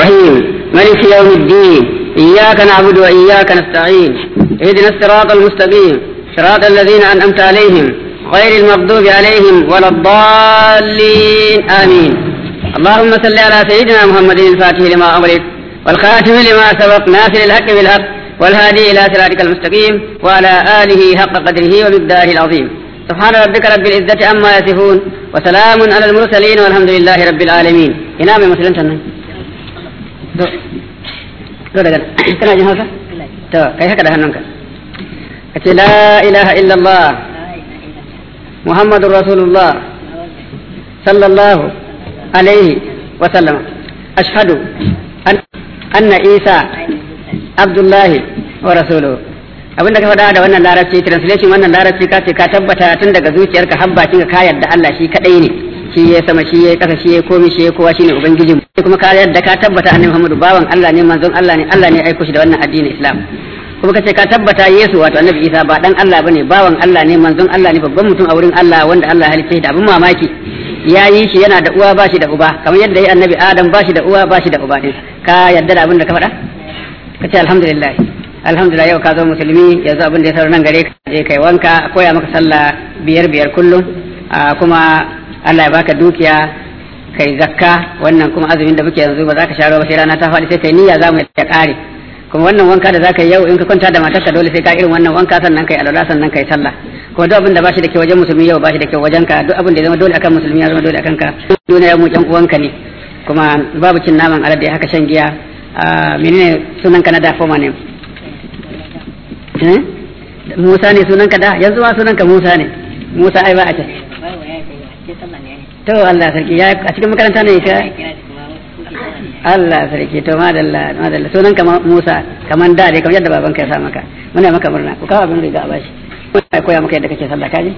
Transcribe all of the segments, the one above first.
الرحيم ملك يوم الدين إياك نعبد وإياك نستعين اهدنا الصراط المستقيم صراط الذين أنعمت عليهم غير المغضوب عليهم ولا الضالين آمين اللهم صل على سيدنا محمد الفاتح لما أغلق والخاتم لما سبق ناصر الحق بالحق والهادي إلى صراطك المستقيم وعلى آله حق قدره ومقداره العظيم سبحان ربك رب العزة عما يصفون وسلام على المرسلين والحمد لله رب العالمين ina mai musulunta nan to to daga kana jin hausa to kai haka da hannunka kace la ilaha illallah muhammadur rasulullah sallallahu alaihi wa sallama ashhadu anna isa abdullahi wa rasuluhu abinda ka faɗa da wannan larabci translation wannan larabci ka ce ka tabbata tun daga zuciyarka har bakin ka yarda Allah shi kadai ne shi ya sama shi ya kasa shi ya komi shi ya kowa shine ubangijin kuma ka yarda ka tabbata annabi Muhammadu bawan Allah ne manzon Allah ne Allah ne ya aiko shi da wannan addinin Islam kuma kace ka tabbata Yesu wato annabi Isa ba dan Allah bane bawan Allah ne manzon Allah ne babban mutum a wurin Allah wanda Allah ya halicce da abin mamaki ya yi shi yana da uwa ba shi da uba kamar yadda ya annabi Adam ba shi da uwa ba shi da uba din ka yarda da abin da ka faɗa kace alhamdulillah alhamdulillah yau ka zo musulmi yanzu abin da ya sauran nan gare ka je kai wanka koya maka sallah biyar biyar kullum kuma Allah ya baka dukiya kai zakka wannan kuma azumin da muke yanzu ba za ka sharo ba sai rana ta faɗi sai kai niyya za mu ya ƙare kuma wannan wanka da za ka yi yau in ka kwanta da matarka dole sai ka irin wannan wanka sannan kai alwala sannan kai sallah kuma duk abin da bashi da kyau wajen musulmi yau bashi da kyau wajen ka duk abin da ya zama dole akan musulmi ya zama dole akan ka duniya mu ƴan uwanka ne kuma babu cin naman alade haka shan giya menene sunan ka na da foma ne Musa ne sunan ka da yanzu ma sunan ka Musa ne Musa ai ba a ce to Allah sarki ya a cikin makaranta ne ka Allah sarki to madalla madalla sunan ka Musa kaman da dai kamar yadda babanka ya sa maka muna maka murna ku kawo abin riga a bashi muna koya maka yadda kake sallah kaji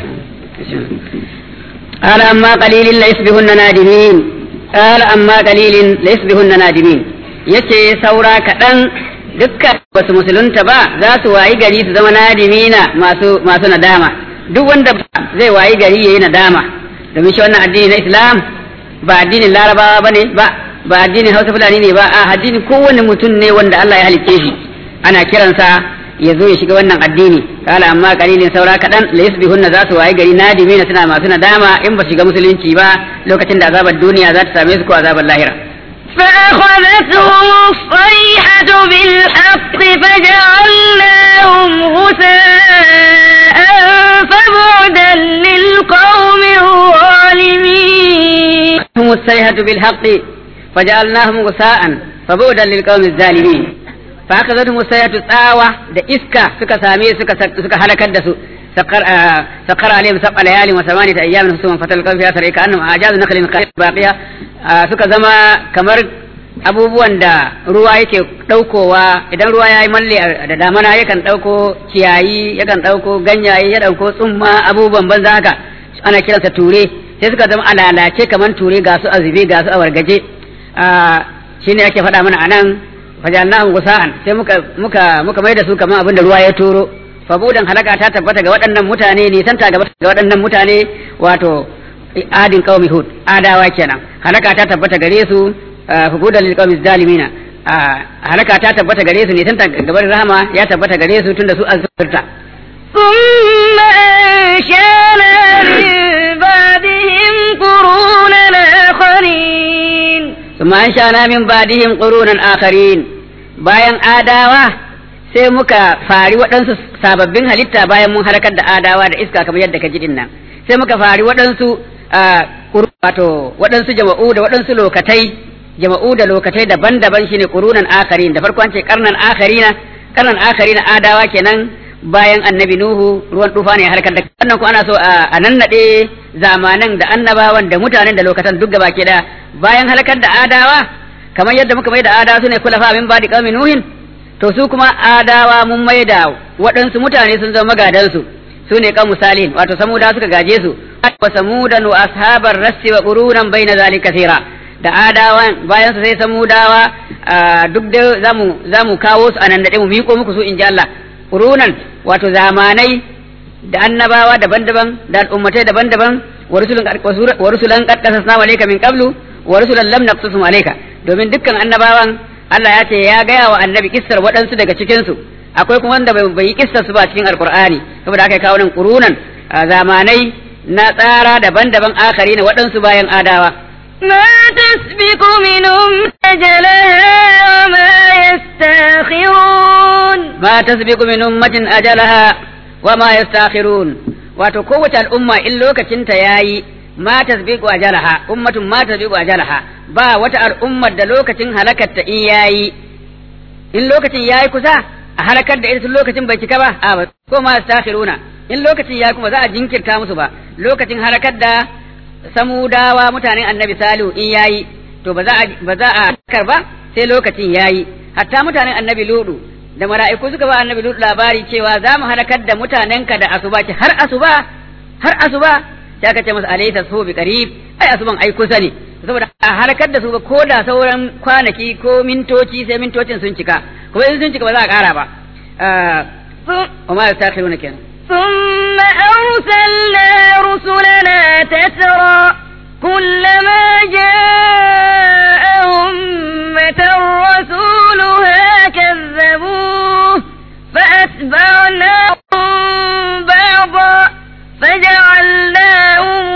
قال أما قليل ليصبحن نادمين قال أما قليل ليصبحن نادمين yace saura kaɗan dukkan wasu musulunta ba za su wayi gari su zama nadimina masu masu nadama duk wanda zai wayi gari yayi nadama domin shi wannan addini na Islam ba addinin Larabawa bane ba ba addinin Hausa Fulani ne ba a addinin kowanne mutum ne wanda Allah ya halicce shi ana kiransa ya zo ya shiga wannan addini kala amma kalilin saura kaɗan la yusbihunna za su wayi gari nadimina suna masu nadama in ba shiga musulunci ba lokacin da azabar duniya za ta same su ko azabar lahira فأخذتهم الصيحة بالحق فجعلناهم غثاء فبعدا للقوم الظالمين هم الصيحة بالحق فجعلناهم غثاء فبعدا للقوم الظالمين فأخذتهم الصيحة تساوى da iska suka same suka suka halakar da su سقر عليهم سبع ليال وثمانية أيام ثم فتل القوم فيها سرعي كأنهم أعجاز نخل قائم باقية suka zama kamar abubuwan da ruwa yake ɗaukowa idan ruwa ya yi malle da damana yakan ɗauko ciyayi yakan ɗauko ganyaye ya ɗauko tsumma abubuwan banza haka ana kiransa ture sai suka zama alalace kamar ture ga su azube ga su a wargaje shine ake faɗa mana anan fajalnahum gusa'an sai muka muka muka mai da su kamar abin da ruwa ya turo fabudan halaka ta tabbata ga waɗannan mutane nisan ta ga waɗannan mutane wato adin qaumi hud adawa kenan halaka ta tabbata gare su fabudan lil qaumi zalimina halaka ta tabbata gare su nisan ta gaban rahama ya tabbata gare su tunda su azurta ثم أنشأنا من بعدهم قرونا آخرين ثم أنشأنا من بعدهم قرونا آخرين bayan adawa sai muka fari waɗansu sababbin halitta bayan mun halakar da adawa da iska kamar yadda ka ji nan sai muka fari waɗansu wato waɗansu jama'u da waɗansu lokatai jama'u da lokatai daban-daban shine qurunan akarin da farko an ce karnan akarina karnan akarina adawa kenan bayan annabi nuhu ruwan tufa ne halakar da wannan ko ana so a nannade zamanan da annabawan da mutanen da lokatan duk gaba ke da bayan halakar da adawa kamar yadda muka mai da adawa su ne kulafa min badi qaumi nuhin to su kuma adawa mun mai da waɗansu mutane sun zama magadansu su ne kan misalin wato samuda suka gaje su wa samudan wa ashabar rassi wa qurunan baina zalika kathira da adawan bayan su sai samudawa duk da zamu zamu kawo su anan da mu miko muku su in ji Allah qurunan wato zamanai da annabawa daban-daban da al'ummatai daban-daban wa rusulan wa rusulan qad qasasna alayka min qablu wa rusulan lam naqsusum alayka domin dukkan annabawan Allah ya ce ya gaya wa annabi kissar waɗansu daga cikinsu akwai kuma wanda bai yi kissar su ba cikin alkur'ani saboda aka kawo nan kurunan zamanai na tsara daban-daban akari na waɗansu bayan adawa ما تسبق من أجلها وما يستاخرون ما تسبق من أمة أجلها وما يستاخرون wato kowace al'umma in lokacinta ya yi ma tasbiqu ajalaha ummatun ma tasbiqu ajalaha ba wata al'ummar da lokacin halakarta in yayi in lokacin yayi kusa a halakar da ita tun lokacin bai cika ba a ba ko ma yastakhiruna in lokacin yayi kuma za a jinkirta musu ba lokacin halakar da samudawa mutanen annabi salihu in yayi to ba za a ba za a kar ba sai lokacin yayi hatta mutanen annabi ludu da mala'iku suka ba annabi ludu labari cewa za mu halakar da mutanenka da asuba ce har asuba har asuba sai aka ce masa alaysa su bi qarib ai asuban ai kusa ne saboda a halakar da su ba ko da sauran kwanaki ko mintoci sai mintocin sun cika kuma in sun cika ba za a kara ba wa ma yastakhiruna kenan ثم أرسلنا رسلنا تترى كلما جاء أمة رسولها كذبوه فأتبعناهم بعضا فجعلناهم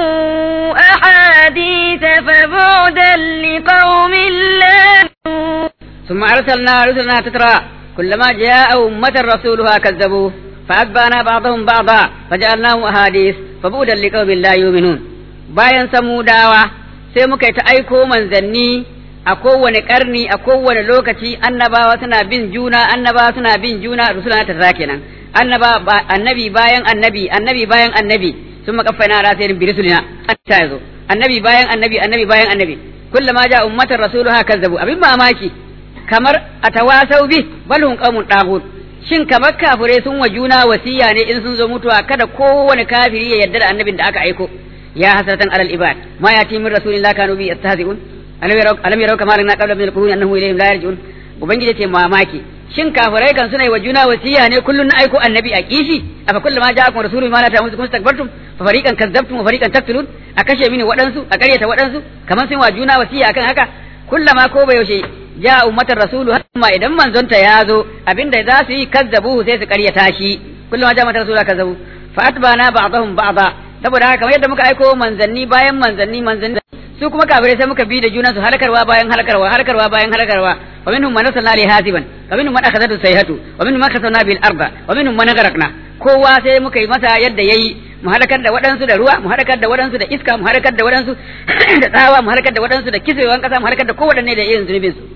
أحاديث فبعدا لقوم لا يؤمنون ثم أرسلنا رسلنا تترى كلما جاء أمة رسولها كذبوه فأتبعنا بعضهم بعضا فجعلناهم أحاديث فبعدا لقوم لا يؤمنون bayan samudawa sai muka yi ta aiko manzanni a kowane karni a kowane lokaci annabawa suna bin juna annabawa suna bin juna rusula ta za kenan annaba annabi bayan annabi annabi bayan annabi sun makaffaina ala sayyidin bi rusulina ta yazo annabi bayan annabi annabi bayan annabi kullama ja ummatar rasuluha kazzabu abin mamaki kamar atawasau bi bal hum qaumun tagut shin kamar kafirai sun wa juna wasiya ne in sun zo mutuwa kada kowane kafiri ya yarda da annabin da aka aiko ya hasratan alal ibad ma yati min rasulillah kanu bi yastahzi'un alam yarau alam yarau kama rana qabla min al-qurun annahu ilayhim la yarji'un ubangiji ce mamaki shin kafirai kan suna yi wa juna wasiya ne kullun na aiko annabi a kishi afa kullu ma ja'akum rasulun ma la ta'lamun kun takbartum fa fariqan kazzabtum wa fariqan taqtulun a kashe mini waɗansu a ƙaryata waɗansu kamar sun wa juna wasiya akan haka kullama ko ba yaushe ja ummatar rasulu amma idan manzonta ya zo abinda za su yi kazzabu sai su ƙaryata shi kullama ja ummatar rasulu kazzabu fa atbana ba'dahum ba'da saboda haka kamar yadda muka aiko manzanni bayan manzanni manzanni su kuma kafirai sai muka bi da juna su halakarwa bayan halakarwa halakarwa bayan halakarwa wa minhum man arsalna li hasiban wa minhum man akhadhatu sayhatu wa minhum man khasafna bil arda wa minhum man gharaqna kowa sai muka yi masa yadda yayi mu halakar da waɗansu da ruwa mu halakar da waɗansu da iska mu halakar da waɗansu da tsawa mu halakar da waɗansu da kisewan ƙasa mu halakar da kowaɗanne da irin zunubin su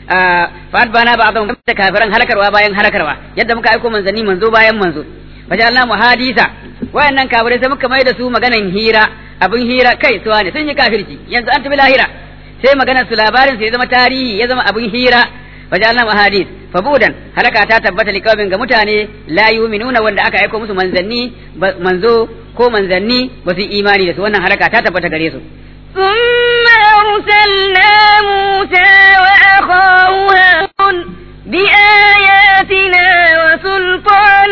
fa bana ba azam da kafiran halakarwa bayan halakarwa yadda muka aiko manzanni manzo bayan manzo fajalna mu hadisa wayannan kafirai sai muka mai da su maganan hira abin hira kai suwa ne sun yi kafirci yanzu an tafi lahira sai maganar su labarin sai ya zama tarihi ya zama abin hira fajalna mahadis fabudan halaka ta tabbata liqaumin ga mutane la yu'minuna wanda aka aika musu manzanni manzo ko manzanni ba su imani da su wannan halaka ta tabbata gare su ثم أرسلنا موسى وأخاه هارون بآياتنا وسلطان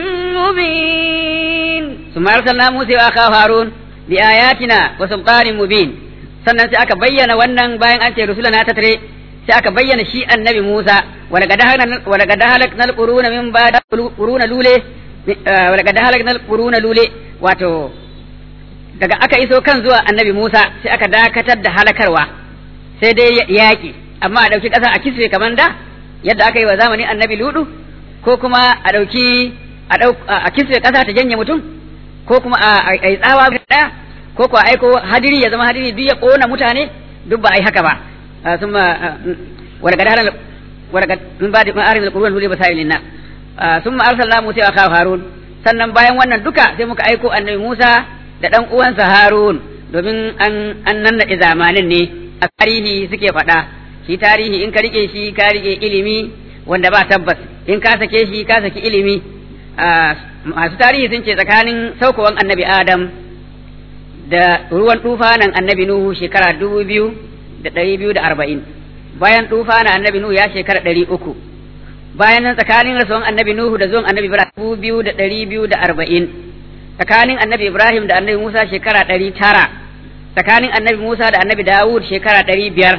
مبين ثم أرسلنا موسى وأخاه هارون بآياتنا وسلطان مبين sannan sai aka bayyana wannan bayan an ce rusulana ta tare sai aka bayyana shi annabi Musa wala gada halaknal quruna min ba'da quruna lule wala gada halaknal quruna lule wato daga aka iso kan zuwa annabi Musa sai aka dakatar da halakarwa sai dai yaƙi amma a ɗauki ƙasa a kiswe kamar da yadda aka yi wa zamanin annabi Ludu ko kuma a ɗauki a kiswe ƙasa ta janye mutum ko kuma a yi tsawa ɗaya ko ko aiko hadiri ya zama hadiri duk ya ƙona mutane duk ba a yi haka ba sun ma wala gada halal wala gada min ba da ma'arin al-qur'an huli basail linnas sun ma arsalna Musa wa akhahu Harun sannan bayan wannan duka sai muka aiko annabi Musa da ɗan uwansa Harun domin an an nannaɗe zamanin ne a tarihi suke faɗa shi tarihi in ka rike shi ka rike ilimi wanda ba tabbas in ka sake shi ka saki ilimi masu tarihi sun ce tsakanin saukowan annabi Adam da ruwan tufanan annabi Nuhu shekara dubu biyu da ɗari biyu da arba'in bayan tufanan annabi Nuhu ya shekara ɗari uku bayan nan tsakanin rasuwan annabi Nuhu da zuwan annabi Ibrahim dubu biyu da ɗari biyu da arba'in tsakanin annabi Ibrahim da annabi Musa shekara ɗari tara tsakanin annabi Musa da annabi Dawud shekara ɗari biyar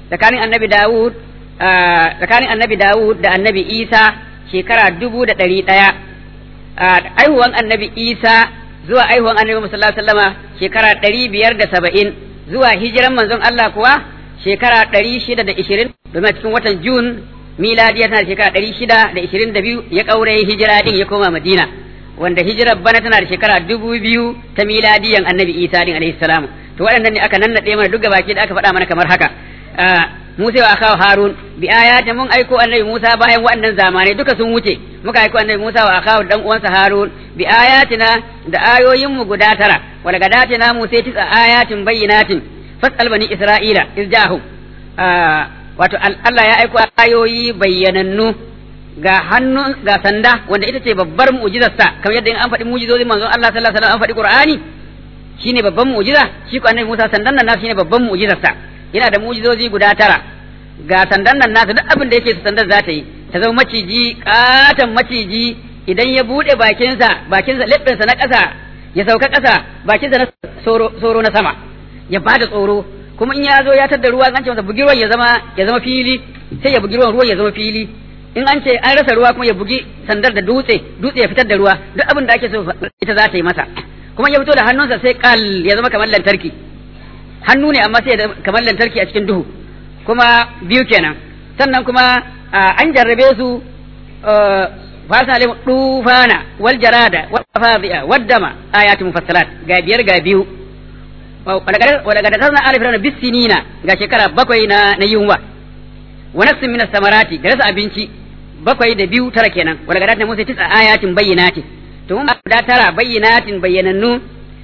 tsakanin annabi Dawud tsakanin annabi Dawud da annabi Isa shekara dubu da ɗari ɗaya aihuwan annabi Isa zuwa aihuwan annabi sallallahu alaihi wasallama shekara ɗari biyar da saba'in zuwa hijiran manzon Allah kuwa shekara ɗari shida da ishirin domin a cikin watan Jun miladiya tana da shekara ɗari shida da ishirin da biyu ya ƙaure hijira ɗin ya koma Madina wanda hijirar bana tana da shekara dubu biyu ta miladiyan annabi Isa ɗin alaihi salamu to waɗannan ne aka nannaɗe mana duk baki da aka faɗa mana kamar haka Musa wa akawo Harun bi ayatin mun aiko annabi Musa bayan waɗannan zamanai duka sun wuce muka aiko annabi Musa wa akawo dan uwansa Harun bi ayatina da ayoyin mu guda tara wala gadatina Musa tisa ayatin bayyinatin fasal bani Isra'ila izjahum wato Allah ya aiko ayoyi bayyanannu ga hannu ga sanda wanda ita ce babbar mu'jizarsa kamar yadda in an faɗi mu'jizozin manzon Allah sallallahu alaihi wasallam an faɗi Qur'ani shine babban mu'jiza shi ko annabi Musa sandan nan nasu shine babban mu'jizarsa yana da mu'jizozi guda tara ga sandan nan nasu duk abin da yake su sandan za ta yi ta zama maciji katon maciji idan ya bude bakinsa bakinsa leɓɓinsa na ƙasa ya sauka ƙasa bakinsa na soro na sama ya bada tsoro kuma in ya zo ya tadda ruwa an ce masa bugi ruwan ya zama ya zama fili sai ya bugi ruwan ruwan ya zama fili in an ce an rasa ruwa kuma ya bugi sandar da dutse dutse ya fitar da ruwa duk abin da ake so ita za ta yi masa kuma ya fito da hannunsa sai kal ya zama kamar lantarki hannu ne amma sai kamar lantarki a cikin duhu kuma biyu kenan sannan kuma an jarrabe su fasa alim dufana wal jarada wal fadi'a wad dama ayatu mufassalat ga biyar ga biyu wala ga dasarna alif rana bisinina ga shekara bakwai na na yunwa wa nafsin min samarati da rasa abinci bakwai da biyu tara kenan wala ga dasarna musa tisa ayatin bayyinatin to mun da tara bayyinatin bayyanannu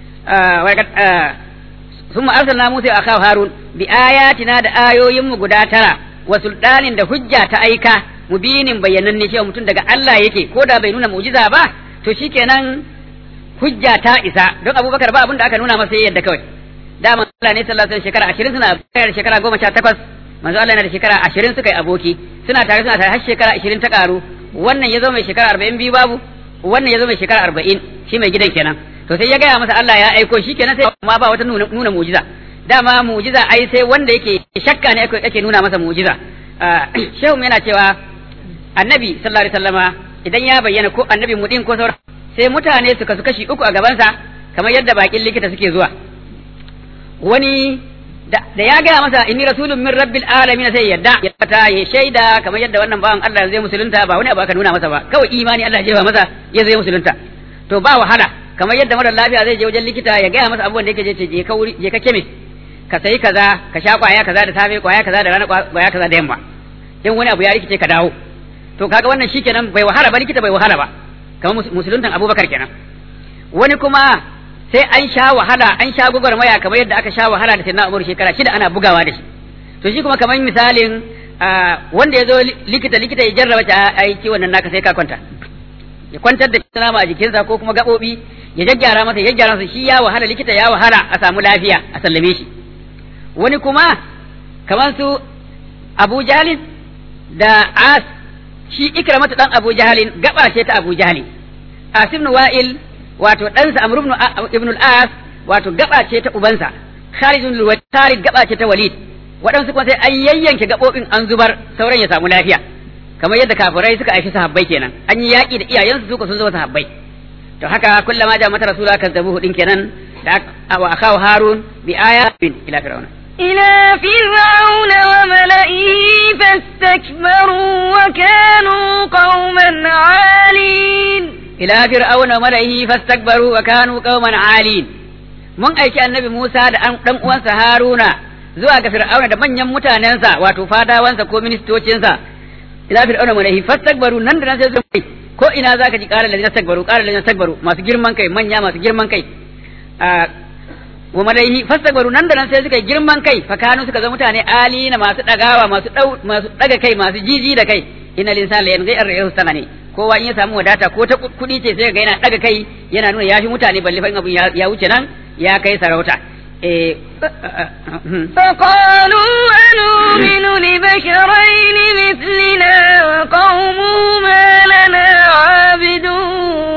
ثم أرسلنا موسى أخاه هارون بآياتنا da ayoyinmu guda tara wa sultanin da hujja ta aika mubinin bayyananne cewa mutum daga Allah yake ko da bai nuna mu'jiza ba to shikenan hujja ta isa don Abubakar ba abin da aka nuna masa yadda kawai dama Allah ne sallallahu alaihi shekara 20 suna da shekara 18 manzo Allah yana da shekara 20 suka yi aboki suna tare suna tare har shekara 20 ta karu wannan ya zo mai shekara 40 biyu babu wannan ya zo mai shekara 40 shi mai gidan kenan to sai ya gaya masa Allah ya aiko shi kenan sai ma ba wata nuna, nuna mujiza dama mujiza ai sai wanda yake shakka ne ake nuna masa mujiza shehu yana cewa annabi sallallahu alaihi wasallama idan ya bayyana ko annabi mudin ko sauran sai mutane su kasu kashi uku a gabansa kamar yadda bakin likita suke zuwa wani da ya gaya masa inni rasulun min rabbil alamin sai yadda ya fata ya shaida kamar yadda wannan bawan Allah zai musulunta ba wani abu aka nuna masa ba kawai imani Allah ya jefa masa ya zai musulunta to ba wahala kamar yadda mara lafiya zai je wajen likita ya gaya masa abubuwan da yake je je ka wuri je ka keme ka sayi kaza ka sha kwaya kaza da safe kwaya kaza da rana kwaya kaza da yamma in wani abu ya rikice ka dawo to kaga wannan shikenan bai wahala ba likita bai wahala ba kamar musuluntan Abubakar kenan wani kuma sai an sha wahala an sha gwagwarmaya kamar yadda aka sha wahala da sayyidina Umar shekara shida ana bugawa da shi to shi kuma kamar misalin wanda ya zo likita likita ya jarraba ta ai ciwon nan naka sai ka kwanta ya kwantar da nama a jikinsa ko kuma gaɓoɓi ya jaggyara masa ya gyara masa shi ya wahala likita ya wahala a samu lafiya a sallame shi wani kuma kamar su Abu Jahalin da As shi ikramatu dan Abu Jahalin gaba ce ta Abu Jahalin Asim Wa'il wato ɗansa Amr ibn al-As wato gaba ce ta ubansa Khalid ibn Walid gaba ce ta Walid waɗansu kuma sai an yayyanke gaɓoɓin an zubar sauran ya samu lafiya kamar yadda kafirai suka aiki sahabbai kenan an yi yaƙi da iyayensu suka sun zama sahabbai to haka kullama ja mata rasula kazzabuhu din kenan da wa akaw harun bi ayatin ila fir'auna إلى فرعون وملئه فاستكبروا وكانوا قوما عالين إلى فرعون وملئه فاستكبروا وكانوا قوما عالين mun aiki annabi Musa da ɗan uwansa Haruna zuwa ga Fir'auna da manyan mutanensa wato fadawansa ko ministocinsa ila fir'auna malahi fastakbaru nan da nan sai su ko ina zaka ji qala ladina takbaru qala ladina takbaru masu girman kai manya masu girman kai wa malaihi fastakbaru nan da nan sai suka yi girman kai fa kanu suka zama mutane alina masu dagawa masu dau masu daga kai masu jiji da kai inna linsana la yanzu ar sana ne kowa in ya samu wadata ko ta kudi ce sai ga yana daga kai yana nuna yafi mutane balle fa in abun ya wuce nan ya kai sarauta eh فقالوا أنؤمن لبشرين مثلنا وقومهما لنا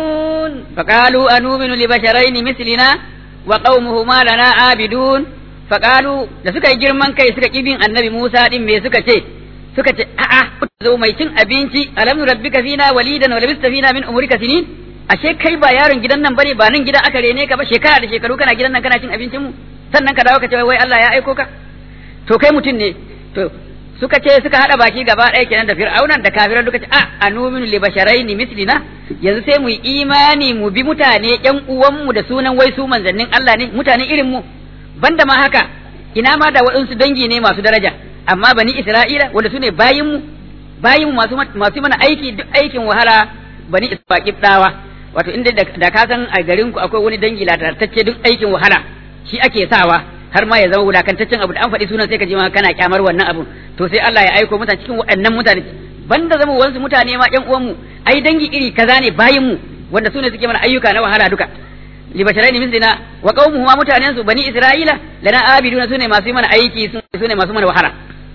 عابدون فقالوا أنؤمن لبشرين مثلنا وقومهما لنا عابدون faqalu da suka yi girman kai suka kibin annabi Musa din me suka ce suka ce a'a zo mai cin abinci alam rabbika fina walidan wa labista fina min umrika sinin ashe kai ba yaron gidan nan bane ba nan gida aka rene ka ba shekara da shekaru kana gidan nan kana cin abincin mu sannan ka dawo ka ce wai Allah ya aiko ka to kai mutum ne to suka ce suka hada baki gaba ɗaya kenan da fir'aunan da kafiran duka ce a anuminu li basharaini mislina yanzu sai mu yi imani mu bi mutane ƴan uwanmu da sunan wai su manzannin Allah ne mutane irin mu banda ma haka ina ma da waɗansu dangi ne masu daraja amma bani Isra'ila wanda su ne bayin mu bayin mu masu masu mana aiki duk aikin wahala bani Isra'il dawa wato inda da ka san a garin ku akwai wani dangi latartacce duk aikin wahala shi ake sawa har ma ya zama wulakantaccen abu da an faɗi sunan sai ka ji ma kana kyamar wannan abu to sai Allah ya aiko mutane cikin waɗannan mutane banda zama wansu mutane ma ƴan uwanmu ai dangi iri kaza ne bayin mu wanda su ne suke mana ayyuka na wahala duka li basharaini mislina wa qaumuhu ma mutanen su bani isra'ila lana abiduna su ne masu yi mana aiki su ne masu mana wahala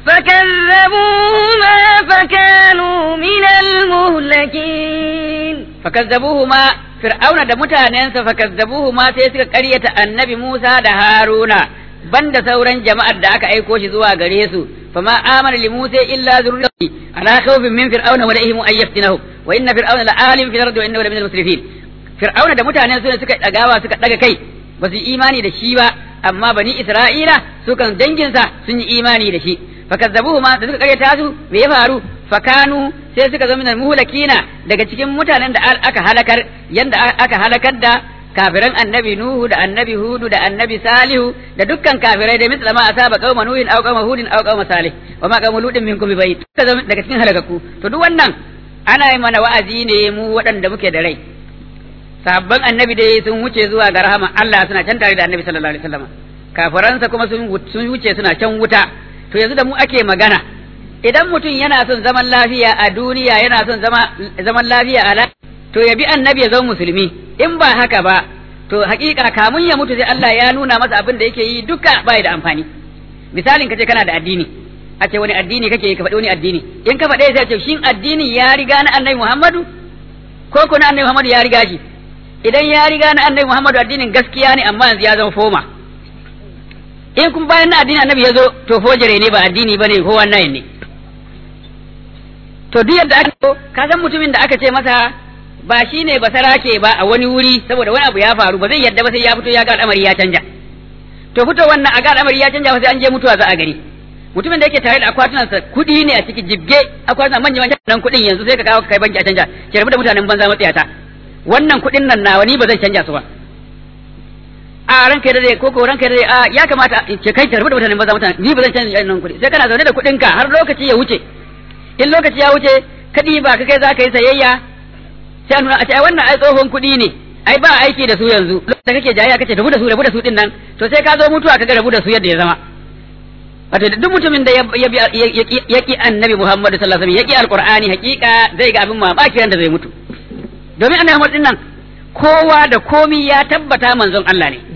فكذبوهما فكانوا من المهلكين fakazzabuhuma fir'auna da mutanensa fakazzabuhuma sai suka ƙaryata annabi Musa da Haruna banda sauran jama'ar da aka aiko shi zuwa gare su fama amana li Musa illa zurriyati ala khawfin min fir'auna wa lahum ay yaftinahu wa inna fir'auna la alim fil ardi wa innahu la minal musrifin fir'auna da mutanen su ne suka dagawa suka daga kai ba su imani da shi ba amma bani Isra'ila su kan danginsa sun yi imani da shi fakazzabuhuma da suka ƙaryata su me ya faru fakanu sai suka zama minal muhlakina daga cikin mutanen da aka halakar yanda aka halakar da kafiran annabi nuhu da annabi hudu da annabi salihu da dukkan kafirai da misla ma asaba qauma nuhin aw qauma hudin aw qauma salih wa ma qauma ludin minkum bibayt suka zama daga cikin halakaku to duk wannan ana yi mana wa'azi ne mu waɗanda muke da rai sabban annabi dai sun wuce zuwa ga rahama Allah suna can tare da annabi sallallahu alaihi wasallam kafiransa kuma sun wuce suna can wuta to yanzu da mu ake magana idan mutum yana son zaman lafiya a duniya yana son zaman lafiya a to ya bi annabi ya zama musulmi in ba haka ba to hakika kamun ya mutu sai Allah ya nuna masa abin da yake yi duka bai da amfani misalin kace kana da addini a ce wani addini kake ka faɗi wani addini in ka faɗe sai ce shin addini ya riga na annabi Muhammadu ko ko na annabi Muhammadu ya riga shi idan ya riga na annabi Muhammadu addinin gaskiya ne amma yanzu ya zama foma in kuma bayan na addinin annabi ya zo to fojere ne ba addini bane ko wannan ne to duk yadda aka so ka san mutumin da aka ce masa ba shi ne ba sarake ba a wani wuri saboda wani abu ya faru ba zai yadda ba sai ya fito ya ga al'amari ya canja to fito wannan a ga al'amari ya canja ba sai an je mutuwa za a gari mutumin da yake tare da akwatunansa kuɗi ne a ciki jibge akwatunan manyan manyan nan kuɗin yanzu sai ka kawo kai banki a canja ke rabu da mutanen banza matsayata wannan kuɗin nan nawa ni ba zan canja su ba a ranka da ko ko ranka da a ya kamata ce kai tarbi da mutanen banza mutanen ni ba zan canja nan kuɗi sai kana zaune da kuɗin ka har lokaci ya wuce in lokaci ya wuce kaɗi ba ka kai za ka yi sayayya sai nuna a ce ai wannan ai tsohon kuɗi ne ai ba aiki da su yanzu da kake jayayya kace rabu da su rabu da su din nan to sai ka zo mutuwa kaga rabu da su yadda ya zama wato duk mutumin da ya ki annabi Muhammad sallallahu alaihi wasallam ya ki alqur'ani hakika zai ga abin mamaki ran da zai mutu domin annabi Muhammad din nan kowa da komi ya tabbata manzon Allah ne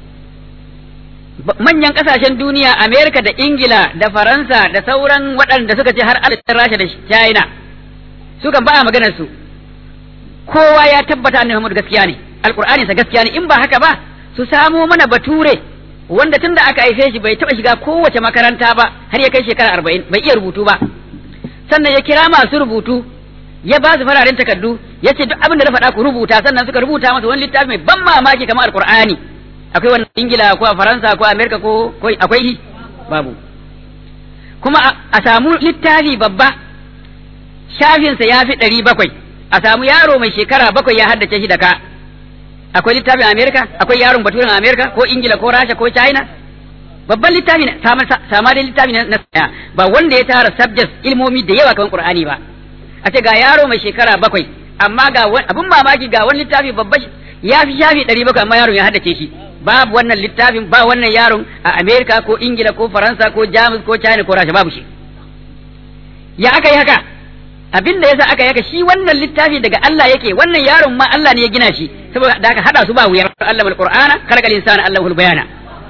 manyan kasashen duniya Amerika da Ingila da Faransa da sauran waɗanda suka ce har adadin Rasha da China sukan ba a maganar su kowa ya tabbata annabi Muhammad gaskiya ne alqur'ani sa gaskiya ne in ba haka ba su samo mana bature wanda tun da aka haife shi bai taba shiga kowace makaranta ba har ya kai shekara arba'in bai iya rubutu ba sannan ya kira masu rubutu ya ba su fararen takardu ya ce duk abin da na faɗa ku rubuta sannan suka rubuta masa wani littafi mai ban mamaki kamar alqur'ani akwai wannan ingila ko a faransa ko a amerika ko akwai shi babu kuma a samu littafi babba shafinsa ya fi ɗari bakwai a samu yaro mai shekara bakwai ya haddace shi da ka akwai littafin amerika akwai yaron baturen amerika ko ingila ko rasha ko china babban littafi ne sama dai littafi na saya ba wanda ya tara subjects ilmomi da yawa kamar qur'ani ba a ce ga yaro mai shekara bakwai amma ga abin mamaki ga wani littafi babba ya fi shafi ɗari bakwai amma yaron ya haddace shi babu wannan littafin ba wannan yaron a Amerika ko Ingila ko Faransa ko Jamus ko China ko Rasha babu shi ya aka yi haka abin da yasa aka yi haka shi wannan littafi daga Allah yake wannan yaron ma Allah ne ya gina shi saboda da aka hada su ba wuya Allah mal Qur'ana khalaqal insana Allahul bayana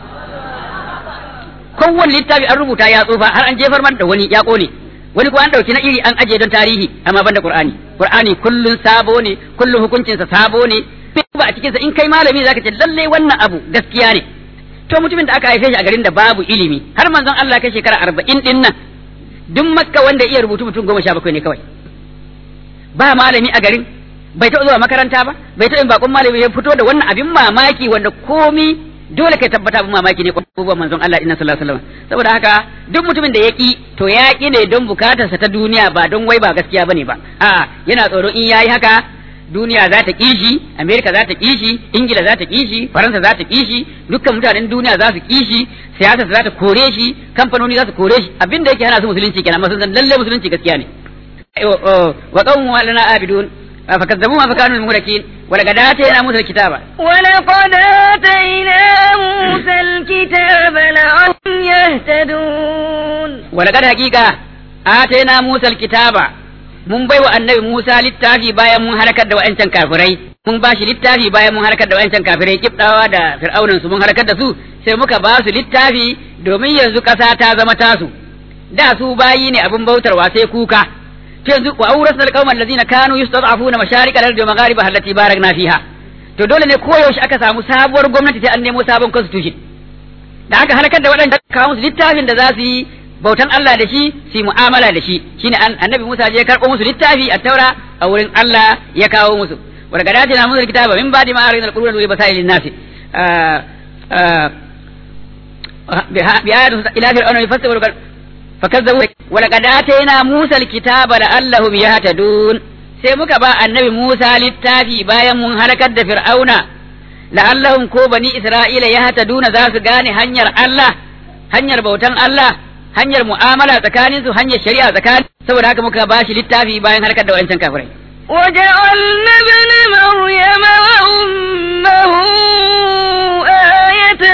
kowanne littafi an rubuta ya tsufa har an jefar man da wani ya kone wani ko an dauki na iri an aje don tarihi amma banda Qur'ani Qur'ani kullun sabo ne kullun hukuncinsa sabo ne ba a cikinsa in kai malami zaka ce lalle wannan abu gaskiya ne to mutumin da aka haife shi a garin da babu ilimi har manzon Allah kai shekara arba'in din nan duk makka wanda iya rubutu mutum goma sha bakwai ne kawai ba malami a garin bai taɓa zuwa makaranta ba bai taɓa yin bakon malami ya fito da wannan abin mamaki wanda komi dole kai tabbata abin mamaki ne ko manzon Allah inna sallallahu alaihi wasallam saboda haka duk mutumin da ya ki to ya ki ne don bukatarsa ta duniya ba don wai ba gaskiya bane ba a yana tsoron in yayi haka duniya za ta kishi amerika za ta kishi ingila za ta kishi faransa za ta kishi dukkan mutanen duniya za su kishi siyasa za ta kore shi kamfanoni za su kore shi abin da yake hana su musulunci kenan masu san lalle musulunci gaskiya ne wa qawmu lana abidun fakazzabu ma fakanu al-murakin wa laqad atayna musa al-kitaba ولقد آتينا موسى الكتاب لعلهم يهتدون wa laqad haqiqa atayna musa al-kitaba mun bai wa annabi Musa littafi bayan mun halakar da wa'ancan kafirai mun ba shi littafi bayan mun halakar da wa'ancan kafirai kibdawa da fir'aunan su mun halakar da su sai muka ba su littafi domin yanzu ƙasa ta zama tasu da su bayi ne abin bautarwa sai kuka to yanzu wa awrasna alqawma allazina kanu yustad'afuna masharik al-ardi wa magharibaha allati barakna fiha to dole ne koyaushe aka samu sabuwar gwamnati sai an nemo sabon constitution da aka halakar da waɗanda kawo musu littafin da za su yi bautan Allah da shi su mu'amala da shi shine annabi Musa je karɓo musu littafi a taura a wurin Allah ya kawo musu wa daga dace na musu kitaba min ba'di ma arina al-qur'an wa basailin nas bi ayatu ila fir'auna yafasiru fakazzabu wa laqad atayna Musa al-kitaba la'allahum yahtadun sai muka ba annabi Musa littafi bayan mun halakar da fir'auna la'allahum ko bani isra'ila yahtaduna za su gane hanyar Allah hanyar bautan Allah hanyar mu'amala tsakanin su hanyar shari'a tsakanin saboda haka muka ba shi littafi bayan harkar da wancan kafirai وجعلنا ابن مريم وأمه آية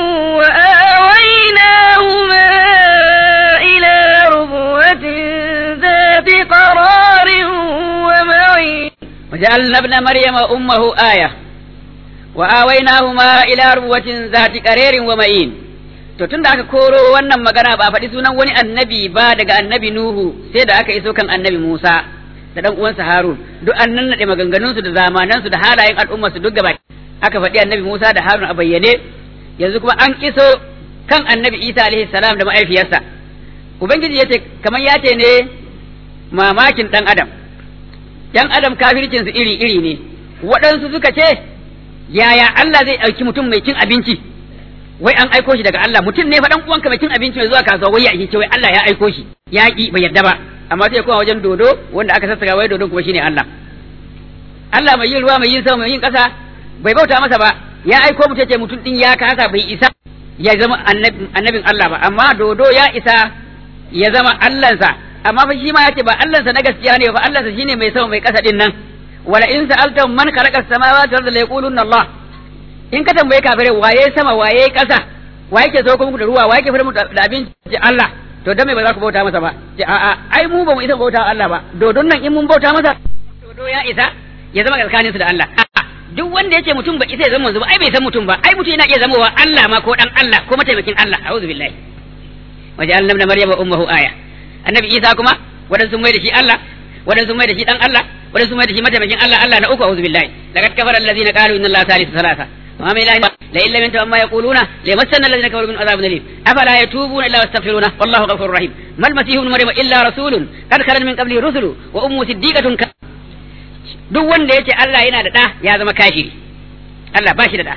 وآويناهما إلى ربوة ذات قرار ومعين وجعلنا ابن مريم وأمه آية وآويناهما إلى ربوة ذات قرار ومعين to tun da aka koro wannan magana ba a faɗi sunan wani annabi ba daga annabi Nuhu sai da aka iso kan annabi Musa da dan uwansa Harun duk an nannaɗe maganganunsu da zamanansu da halayen al'umma su duk gaba aka faɗi annabi Musa da Harun a bayyane yanzu kuma an iso kan annabi Isa alaihi salam da ma'aifiyarsa ubangiji yace kamar ya ce ne mamakin dan adam yan adam kafircin su iri iri ne waɗansu suka ce yaya Allah zai ɗauki mutum mai cin abinci wai an aiko shi daga Allah mutum ne fa dan uwanka mai cin abinci mai zuwa kasuwa wai ya ce wai Allah ya aiko shi ya ki bai yadda ba amma sai kuma wajen dodo wanda aka sassaka wai dodon kuma shine Allah Allah mai yin ruwa mai yin sama mai yin kasa bai bauta masa ba ya aiko mutum ce mutum din ya kasa bai isa ya zama annabin Allah ba amma dodo ya isa ya zama Allahnsa amma fa shi ma yace ba Allahnsa na gaskiya ne ba Allahnsa shine mai sama mai kasa din nan wala in sa'altum man khalaqa as-samawati wal arda la yaquluna Allah in ka tambaye kafirai waye sama waye ƙasa waye ke sauko muku da ruwa waye ke fara muku da abinci Allah to dan me ba za ku bauta masa ba ce a a ai mu ba mu isa bauta Allah ba dodon nan in mun bauta masa dodo ya isa ya zama tsakanin su da Allah duk wanda yace mutum ba isa ya zama manzo ba ai bai san mutum ba ai mutum yana iya zama wa Allah ma ko dan Allah ko mataimakin Allah a'udhu billahi waja'alna ibn maryama ummuhu aya annabi Isa kuma wadansu mai da shi Allah wadansu mai da shi dan Allah wadansu mai da shi mataimakin Allah Allah na uku a'udhu billahi laqad kafara allazina qalu inna allaha thalithu thalatha وما من إله لئن لم ينتهوا عما يقولون ليمسن الذين كفروا من عذاب أليم أفلا يتوبون إلا ويستغفرونه والله غفور رحيم ما المسيح ابن مريم إلا رسول قد خلت من قبله رسل وأمه صديقة ك... duk wanda yace Allah yana da ɗa ya zama kafiri Allah ba shi da ɗa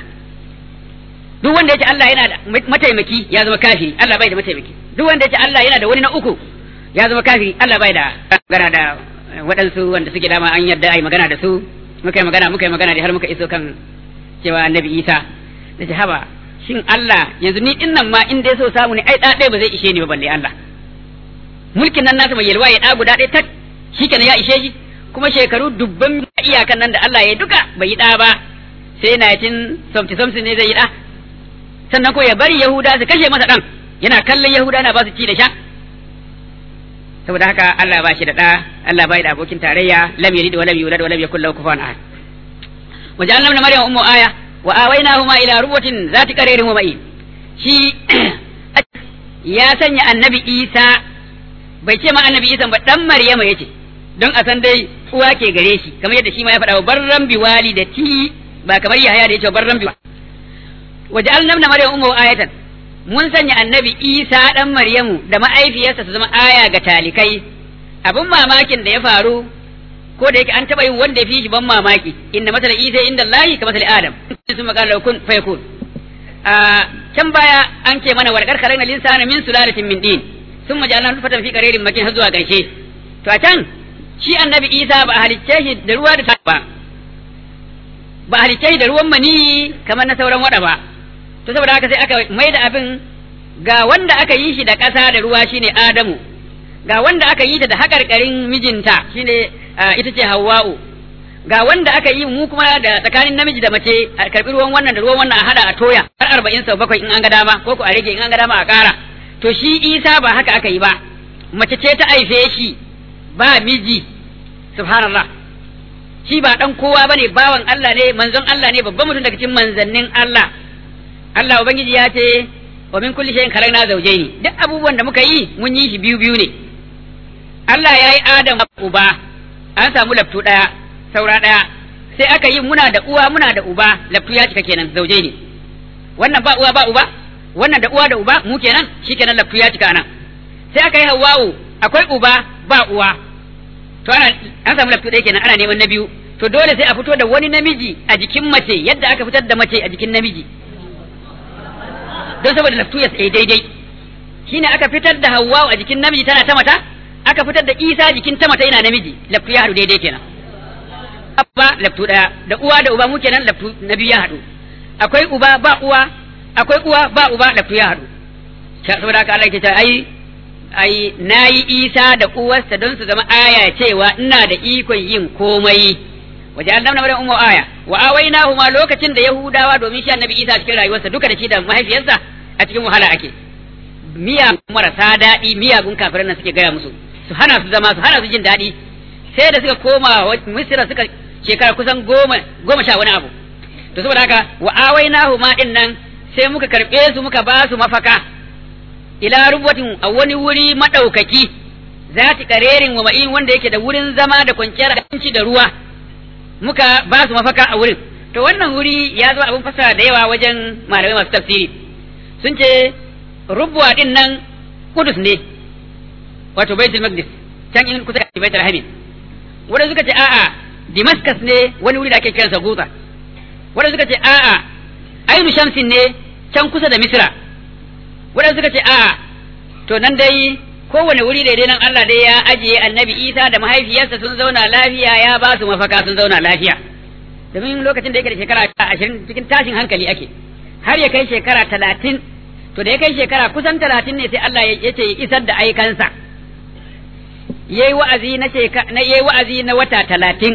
duk wanda yace Allah yana da mataimaki ya zama kafiri Allah bai da mataimaki duk wanda yace Allah yana da wani na uku ya zama kafiri Allah bai da magana da waɗansu wanda suke dama an yarda ai magana da su muka yi magana muka yi magana da har muka iso kan cewa annabi isa da ce haba shin Allah yanzu ni din nan ma in dai so samu ne ai da ɗaya ba zai ishe ni ba balle Allah mulkin nan nasa mai yalwa ya ɗa guda ɗaya tak shikenan ya ishe shi kuma shekaru dubban iyakan nan da Allah ya duka bai yi ɗa ba sai na tin somti somti ne zai yi ɗa sannan ko ya bari yahuda su kashe masa ɗan yana kallon yahuda na ba su ci da sha saboda haka Allah ba shi da ɗa Allah ba da abokin tarayya lam yalid wa lam yulad wa lam yakul lahu kufuwan ahad وجعلنا ابن مريم أم آية وآويناهما إلى ربوة ذات قرير ومئين شي يا سنيا النبي إيسى bai ce ma annabi Isa ba dan Maryama yace don a san dai uwa ke gare shi kamar yadda shi ma ya faɗa wa barran bi walidati ba kamar Yahaya da yace barran bi waja'alna ibna maryam ummu ayatan mun sanya annabi Isa dan Maryamu da ma'aifiyarsa su zama aya ga talikai abin mamakin da ya faru ko da yake an taba yin wanda ya fi shi ban mamaki inna masala Isa inda Allah ka masala Adam sun magana kun fayakun a can baya an ce mana warkar karen linsana min sulalatin min din sun majalan fatan fi qararin makin har zuwa garshe to a can shi annabi Isa ba a halicce shi da ruwa da ba ba a halicce shi da ruwan mani kamar na sauran wada ba to saboda haka sai aka mai da abin ga wanda aka yi shi da ƙasa da ruwa shine Adamu ga wanda aka yi ta da haƙarƙarin mijinta shine ita ce Hawwa'u ga wanda aka yi mu kuma da tsakanin namiji da mace a karɓi ruwan wannan da ruwan wannan a hada a toya har arba'in sau bakwai in an ga dama ko ku a rage in an ga dama a ƙara to shi Isa ba haka aka yi ba mace ce ta haife shi ba miji subhanallah shi ba dan kowa bane bawan Allah ne manzon Allah ne babban mutum daga cikin manzannin Allah Allah ubangiji ya ce wa min kulli shay'in khalaqna zawjayn duk abubuwan da muka yi mun yi shi biyu biyu ne Allah ya yi Adam uba an samu laftu daya saura daya sai aka yi muna da uwa muna da uba laftu ya cika kenan zawjayn wannan ba uwa ba uba wannan da uwa da uba mu kenan shikenan laftu ya cika nan sai aka yi Hawwa'u akwai uba ba uwa to ana an samu laftu ɗaya kenan ana neman na biyu to dole sai a fito da wani namiji a jikin mace yadda aka fitar da mace a jikin namiji don saboda laftu ya tsaye daidai shine aka fitar da Hawwa a jikin namiji tana ta mata aka fitar da Isa jikin ta mata yana namiji laftu ya haɗu daidai kenan abba laftu ɗaya da uwa da uba mu kenan laftu na biyu ya haɗu akwai uba ba uwa akwai uwa ba uba laftu ya haɗu saboda haka Allah ke ce ai ai nayi Isa da uwarsa don su zama aya cewa ina da ikon yin komai waje an damna ummu aya wa awainahu ma lokacin da yahudawa domin shi annabi Isa cikin rayuwarsa duka da shi da mahaifiyarsa a cikin wahala ake miya marasa daɗi miyagun kafiran nan suke gaya musu su hana su zama su hana su jin daɗi sai da suka koma misira suka shekara kusan goma goma sha wani abu to saboda haka wa awainahu ma din nan sai muka karɓe su muka ba su mafaka ila rubatin a wani wuri madaukaki zati karerin wa ma'in wanda yake da wurin zama da kwanciyar abinci da ruwa muka ba su mafaka a wurin to wannan wuri ya zo abin fasara da yawa wajen malamai masu tafsiri sun ce rubuwa din nan kudus ne wato baitul maqdis can in kusa da baitul hamid wanda suka ce a'a damascus ne wani wuri da ake kiransa guta wanda suka ce a'a ainu shamsin ne can kusa da misra wanda suka ce a'a to nan dai kowane wuri daidai nan Allah dai ya ajiye annabi Isa da mahaifiyarsa sun zauna lafiya ya ba su mafaka sun zauna lafiya domin lokacin da yake da shekara ashirin cikin tashin hankali ake har ya kai shekara talatin to da ya kai shekara kusan talatin ne sai Allah ya ce isar da aikansa yayi wa'azi na na yayi wa'azi na wata talatin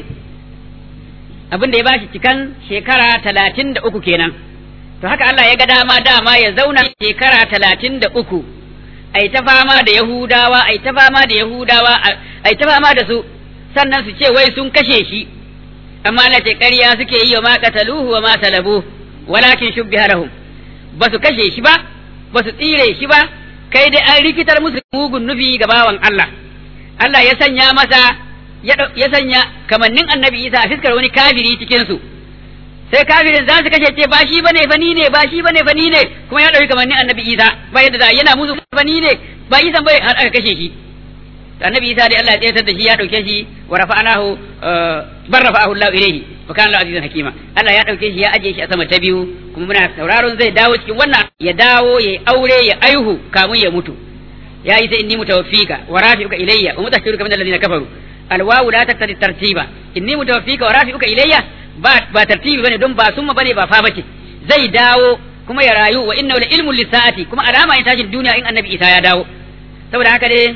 abin da ya bashi cikan shekara talatin da uku kenan to haka Allah ya ga dama dama ya zauna shekara talatin da uku ai ta fama da Yahudawa ai ta fama da Yahudawa ai ta fama da su sannan su ce wai sun kashe shi amma Allah ce ƙarya suke yi wa ma qataluhu wa ma salabu walakin shubbiha lahum ba su kashe shi ba ba su tsire shi ba kai dai an rikitar musu mugun nufi ga bawan Allah Allah ya sanya masa ya sanya kamannin annabi Isa a fiskar wani kafiri cikin su sai kafirin za su kashe ce ba shi bane fani ne ba shi bane fani ne kuma ya dauki kamannin annabi Isa ba yadda za yana musu fani ne ba Isa bai har aka kashe shi annabi Isa dai Allah ya tsayar da shi ya dauke shi wa rafa'anahu bar rafa'ahu Allah ilayhi wa kana Allah azizan hakima Allah ya dauke shi ya aje shi a sama ta biyu kuma muna sauraron zai dawo cikin wannan ya dawo ya aure ya aihu kamun ya mutu ya yi sai inni mutawaffika wa rafi'uka ilayya wa mutahhiruka min alladhina kafaru alwawu la taqtadi tartiba inni mutawaffika wa rafi'uka ilayya ba ba tartibi bane don ba summa bane ba fa bace zai dawo kuma ya rayu wa innahu la ilmun lisaati kuma alama in tashin duniya in annabi Isa ya dawo saboda haka dai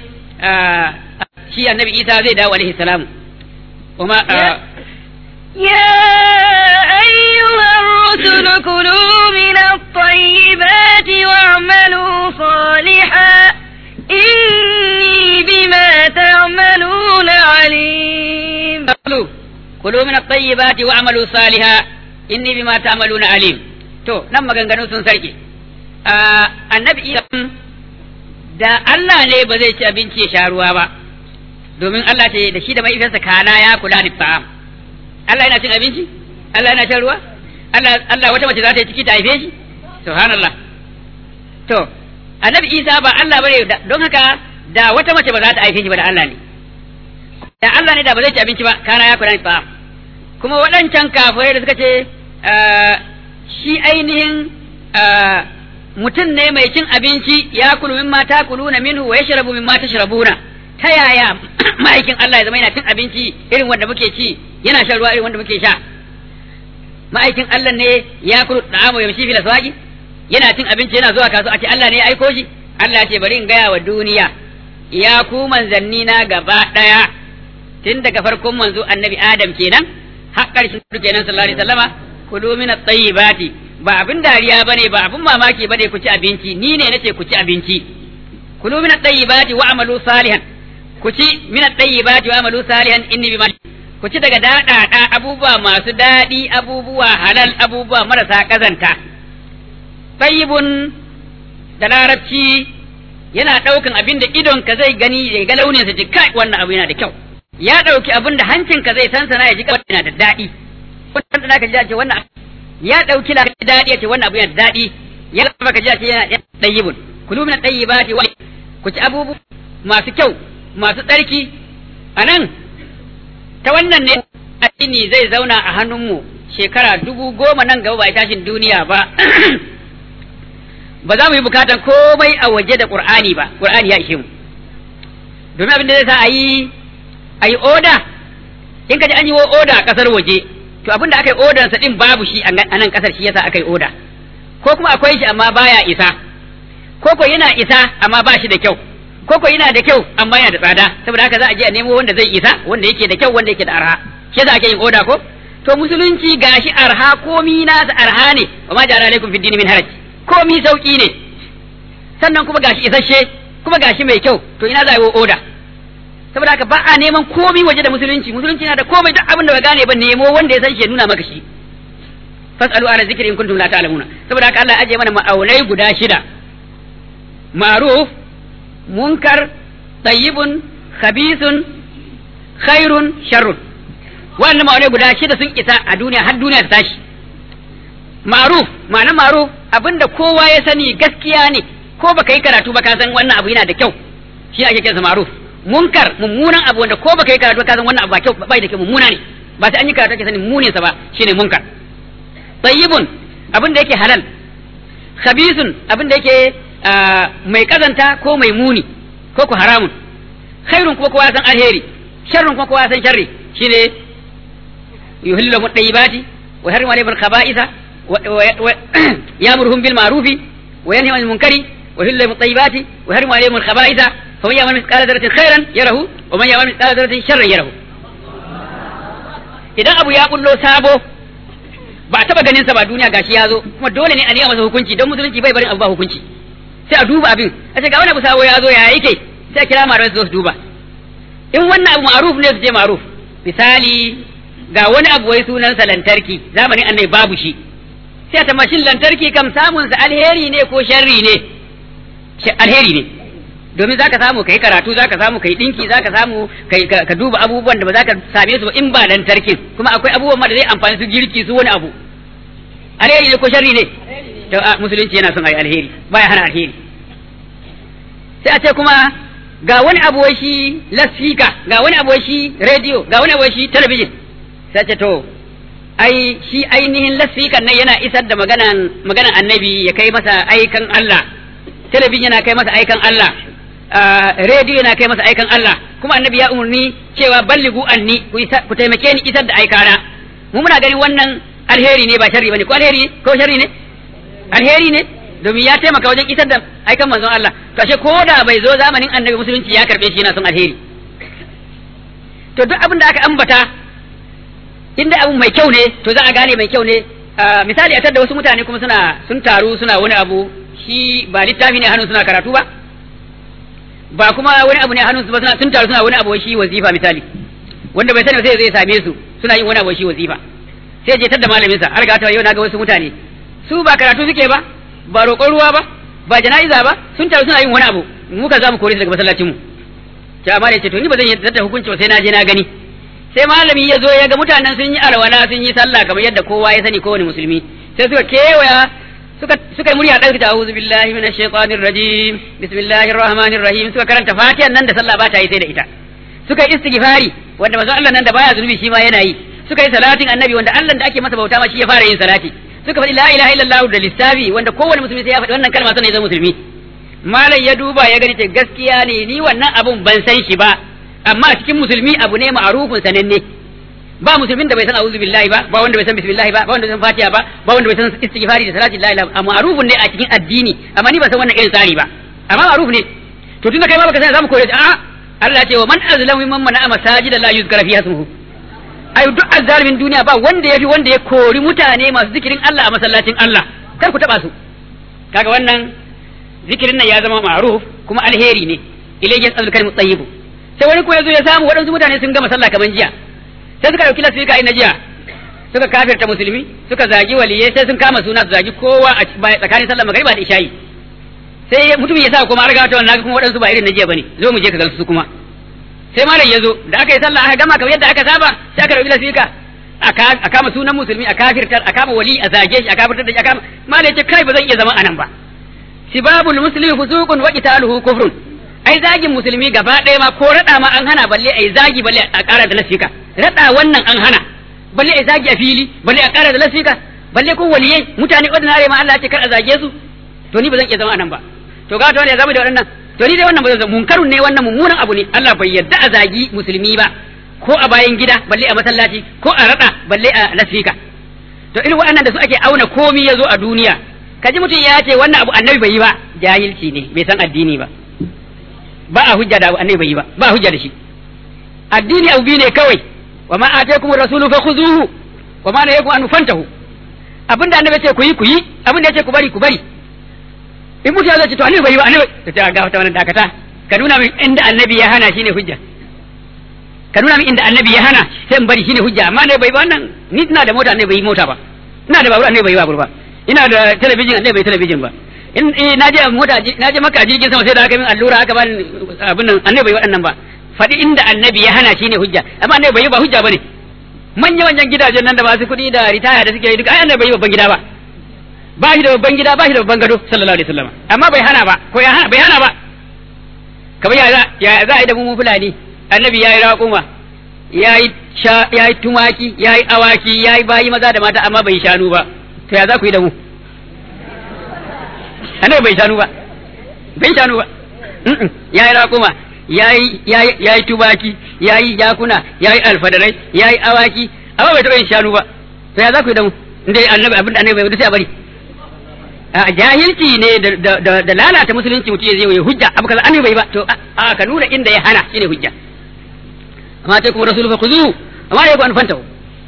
shi annabi Isa zai dawo alaihi salam kuma يا أيها الرسل كلوا من الطيبات واعملوا صالحا إني بما تعملون عليم كلوا من الطيبات واعملوا صالحا إني بما تعملون عليم to nan maganganu sun sarki annabi Isa da Allah ne ba zai ci abinci ya sha ruwa ba domin Allah ce da shi da mai kana ya kula da ta'am Allah yana cin abinci Allah yana shan ruwa Allah Allah wata mace za ta yi ciki ta haife shi subhanallah to annabi isa ba Allah bane don haka da wata mace ba za ta aike shi ba da Allah ne da Allah ne da ba zai ci abinci ba kana ya kula ba kuma waɗancan kafirai da suka ce shi ainihin mutum ne mai cin abinci ya kulu mimma ta kuluna minhu wa yashrabu mimma tashrabuna ta yaya ma'aikin Allah ya zama yana cin abinci irin wanda muke ci yana shan ruwa irin wanda muke sha ma'aikin Allah ne ya kulu da'amu yamshi fil aswaqi yana cin abinci yana zuwa kasuwa a ce Allah ne ya aiko shi Allah ce bari in gaya wa duniya ya ku manzanni na gaba daya tun daga farkon manzo annabi Adam kenan har ƙarshen kenan sallallahu alaihi wasallama kulu min at-tayyibati ba abin dariya bane ba abin mamaki bane ku ci abinci ni ne nace ku ci abinci kulu min at-tayyibati wa amalu salihan ku ci min at-tayyibati wa amalu salihan inni bima ku ci daga daɗaɗa abubuwa masu daɗi abubuwa halal abubuwa marasa kazanta tayyibun da larabci yana ɗaukan abin da idon ka zai gani ya ga launin sa ji kai wannan abu yana da kyau ya ɗauki abin da hancin ka zai sansana ya ji kai yana da daɗi wannan da ka ji ce wannan ya ɗauki la daɗi ya ce wannan abu yana da daɗi ya lafa ka ji ce yana tayyibun kulu min tayyibati wa ku ci abubu masu kyau masu tsarki anan ta wannan ne addini zai zauna a hannunmu shekara dubu goma nan gaba ba tashin duniya ba ba za mu yi bukatan komai a waje da qur'ani ba qur'ani ya ishe mu domin abin da zai sa a yi a yi oda in ka ji an yi oda a kasar waje to abin da aka yi odan sa din babu shi a nan kasar shi yasa aka yi oda ko kuma akwai shi amma baya isa ko ko yana isa amma ba shi da kyau ko ko yana da kyau amma yana da tsada saboda haka za a je a nemo wanda zai isa wanda yake da kyau wanda yake da arha shi yasa ake yin oda ko to musulunci gashi arha komi nasa arha ne wa ma ja'ala alaikum fid din min haraj komi sauki ne sannan kuma gashi isasshe kuma gashi mai kyau to ina za a yi oda saboda haka ba a neman komi waje da musulunci musulunci na da komai duk abin da ba gane ba nemo wanda ya san shi ya nuna maka shi fasalu ala zikri in kuntum la ta'lamuna saboda haka Allah ya aje mana ma'aunai guda shida ma'ruf munkar tayyibun khabithun khairun sharrun wannan ma'aunai guda shida sun isa a duniya har duniya ta tashi ma'ruf ma'ana ma'ruf abinda kowa ya sani gaskiya ne ko baka yi karatu ba ka san wannan abu yana da kyau shi ake kiransa ma'ruf munkar mummunan abu wanda ko baka yi karatu ka san wannan abu ba kyau bai da kyau mummuna ne ba sai an yi karatu ake sanin munin sa ba shine munkar tayyibun abin da yake halal khabisun abin da yake mai kazanta ko mai muni ko ku haramun khairun kuma kowa san alheri sharrun kuma kowa san sharri shine yuhillu lahum tayyibati wa harrimu alayhim al-khaba'itha يأمرهم بالمعروف وينهى عن المنكر ويحل لهم الطيبات ويحرم عليهم الخبائث فمن يعمل مثقال ذرة خيرا يره ومن يعمل مثقال ذرة شرا يره idan abu ya bullo sabo ba a taba ganin sa ba duniya gashi ya zo kuma dole ne a nema masa hukunci don musulunci bai barin abu ba hukunci sai a duba abin a ce ga wani abu sabo ya zo ya yake sai a kira malamai su zo su duba in wannan abu ma'ruf ne su je ma'ruf misali ga wani abu wai sunansa lantarki zamanin annai babu shi sai ta mashin lantarki kam samun sa alheri ne ko sharri ne alheri ne domin zaka samu kai karatu zaka samu kai dinki zaka samu kai ka duba abubuwan da ba za ka same su ba in ba lantarkin kuma akwai abubuwan ma da zai amfani su girki su wani abu alheri ne ko sharri ne to musulunci yana son ayi alheri baya hana alheri sai a ce kuma ga wani abu wai shi lasfika ga wani abu wai shi radio ga wani abu wai shi talabijin sai ce to ai shi ainihin lasfikan nan yana isar da maganan maganan annabi ya kai masa aikan Allah talabijin yana kai masa aikan Allah rediyo yana kai masa aikan Allah kuma annabi ya umarni cewa balligu anni ku taimake ni isar da aikana mu muna ganin wannan alheri ne ba sharri bane ko alheri ko sharri ne alheri ne domin ya taimaka wajen isar da aikan manzon Allah to ashe ko da bai zo zamanin annabi musulunci ya karbe shi yana son alheri to duk abin da aka ambata inda abu mai kyau ne to za a gane mai kyau ne misali a da wasu mutane kuma suna sun taru suna wani abu shi ba littafi ne hannun suna karatu ba ba kuma wani abu ne hannun su ba suna sun taru suna wani abu shi wazifa misali wanda bai sani sai zai same su suna yin wani abu shi wazifa sai je tadda malamin sa har ga ta yau naga wasu mutane su ba karatu suke ba ba roƙon ruwa ba ba jana'iza ba sun taru suna yin wani abu mu ka za mu kore su daga masallacin mu ta amma ce to ni ba zan yi da hukunci ba sai na je na gani sai malami ya zo ya ga mutanen sun yi alwala sun yi sallah kamar yadda kowa ya sani kowane musulmi sai suka kewaya suka suka yi murya ɗauki ta a'udhu billahi minash shaitanir rajim bismillahir rahmanir rahim suka karanta fatihan nan da sallah ba ta yi sai da ita suka yi istighfari wanda manzon Allah nan da baya zunubi shi ma yana yi suka yi salatin annabi wanda Allah da ake masa bauta ma shi ya fara yin salati suka faɗi la ilaha illallah da lissafi wanda kowane musulmi sai ya faɗi wannan kalma sannan ya zama musulmi malam ya duba ya gani ce gaskiya ne ni wannan abun ban san shi ba amma a cikin musulmi abu ne ma'arufin sananne ba musulmin da bai san a'udhu billahi ba ba wanda bai san bismillah ba ba wanda bai san fatiha ba ba wanda bai san istighfari da salati la ilaha amma ma'rufun ne a cikin addini amma ni ba san wannan irin tsari ba amma ma'ruf ne to tunda kai ma baka san zamu kore a Allah ya ce wa man azlamu mimman mana'a masajida la yuzkara fiha ismuhu ai duk azzalimin duniya ba wanda yafi wanda ya kori mutane masu zikirin Allah a masallacin Allah kar ku taba su kaga wannan zikirin nan ya zama ma'ruf kuma alheri ne ilayhi yasalul kalimu tayyibu sai wani ko yazo ya samu waɗansu mutane sun gama sallah kaman jiya sai suka dauki lasfika ai na jiya suka kafirta musulmi suka zagi waliyai sai sun kama suna su zagi kowa a tsakanin sallar magariba da isha'i sai mutum ya sa kuma arga ta wannan kuma waɗansu ba irin na jiya bane zo mu je ka gansu su kuma sai malam ya zo da aka yi sallah aka gama kamar yadda aka saba sai aka dauki lasfika a kama sunan musulmi a kafirtar a kama wali a zage shi a kafirtar da shi a kama malam ya ce kai ba zan iya zama anan ba sibabul muslimi fusuqun wa qitaluhu kufrun ai zagin musulmi gaba ɗaya ma ko rada ma an hana balle ai zagi balle a ƙara da lasfika rada wannan an hana balle ai zagi a fili balle a ƙara da lasfika balle ko waliyai mutane ordinary ma Allah ya ce kar a zage su to ni ba zan iya zama anan ba to ga to ne zama da waɗannan to ni dai wannan ba zan zama munkarun ne wannan mummunan abu ne Allah bai yarda a zagi musulmi ba ko a bayan gida balle a masallaci ko a rada balle a lasfika to irin waɗannan da su ake auna komi ya zo a duniya kaji mutum ya ce wannan abu annabi bai yi ba jahilci ne bai san addini ba ba a hujja da abu annabi bai yi ba ba a hujja da shi addini abu biyu ne kawai wa ma ataykum rasulu fakhuzuhu wa ma nahakum an fantahu abinda annabi ya ce ku yi ku yi abinda ya ce ku bari ku bari in mutum ya zo ce to annabi bai yi ba annabi ta ce ga wata wannan dakata ka nuna min inda annabi ya hana shine hujja ka nuna min inda annabi ya hana sai in bari shine hujja amma ne bai ba wannan ni ina da mota annabi bai yi mota ba ina da babur annabi bai yi babur ba ina da talabijin annabi bai talabijin ba in na je mota na je maka jirgin sama sai da aka min allura aka bani abin nan annabi bai waɗannan ba faɗi inda annabi ya hana shine hujja amma annabi bai yi ba hujja bane manya manyan gidajen nan da masu kuɗi da ritaya da suke yi duka ai annabi bai yi babban gida ba ba shi da babban gida ba shi da babban gado sallallahu alaihi wasallam amma bai hana ba ko ya hana bai hana ba kamar ya za ya za a yi da mu fulani annabi ya yi raƙuma ya yi ya yi tumaki ya yi awaki ya yi bayi maza da mata amma bai shanu ba to ya za ku yi da mu annabi bai shanu ba bai shanu ba ya yi raƙuma ya yi tubaki ya yi jakuna ya yi alfadarai ya yi awaki amma bai taɓa yin shanu ba to ya za ku yi da mu inda annabi abin da annabi bai sai a bari a jahilci ne da lalata musulunci mutum zai yi hujja abu kaza annabi bai ba to a ka nuna inda ya hana shine hujja amma ta kuma rasulu fa khuzuhu amma ya ku an fantahu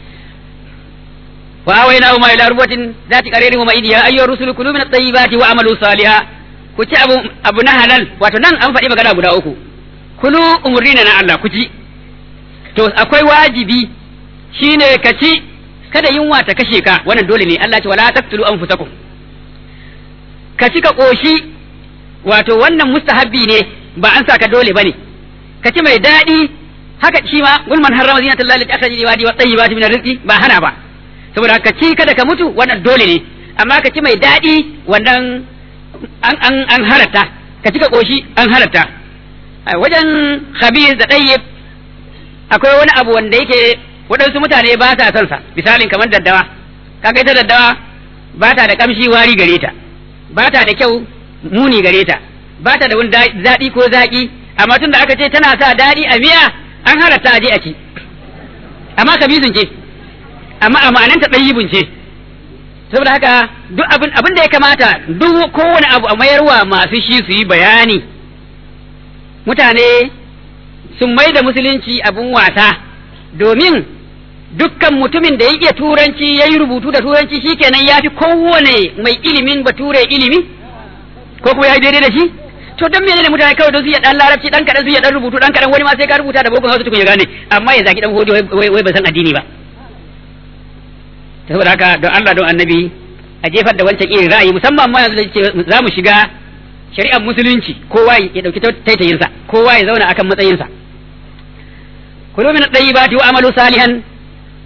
وآويناه ما إلى ربوة ذات قرير ومئين يا أيها الرسل كلوا من الطيبات وعملوا صالحا kuci abu abu na halal wato nan an faɗi magana guda uku kulu umurina na Allah kuci to akwai wajibi shine ka ci kada yunwa ta kashe ka wannan dole ne Allah ce wala taqtulu anfusakum ka ci ka koshi wato wannan mustahabbi ne ba an saka dole bane ka ci mai daɗi haka shi ma gulman harrama zinatullahi allati akhraja li ibadi wa tayyibati min rizqi ba hana ba saboda ka ci kada ka mutu wannan dole ne amma ka ci mai daɗi wannan an an an halatta ka ci ka koshi an halatta wajen khabir da tayyib akwai wani abu wanda yake waɗansu mutane ba sa son sa misalin kamar daddawa kaga ita daddawa ba ta da kamshi wari gare ta ba ta da kyau muni gare ta ba ta da wani daɗi ko zaƙi amma tun da aka ce tana sa daɗi a miya an halatta a je a ci amma kabisun ce amma a ma'ananta ɗayyibin ce saboda haka duk abin abin da ya kamata duk kowane abu a mayarwa masu shi su yi bayani mutane sun mai da musulunci abin wasa domin dukkan mutumin da ya iya turanci ya yi rubutu da turanci shikenan ya fi kowane mai ilimin bature ilimi ko kuma ya yi daidai da shi to don menene mutane kawai don su iya dan larabci dan kadan su iya dan rubutu dan kadan wani ma sai ka rubuta da boko hausa tukun ya gane amma ya zaki dan hodi wai bai san addini ba saboda haka don Allah don annabi a jefar da wancan irin ra'ayi musamman ma yanzu da za mu shiga shari'ar musulunci kowa ya dauki taitayinsa kowa ya zauna akan matsayinsa kulu min at-tayyibati wa amalu salihan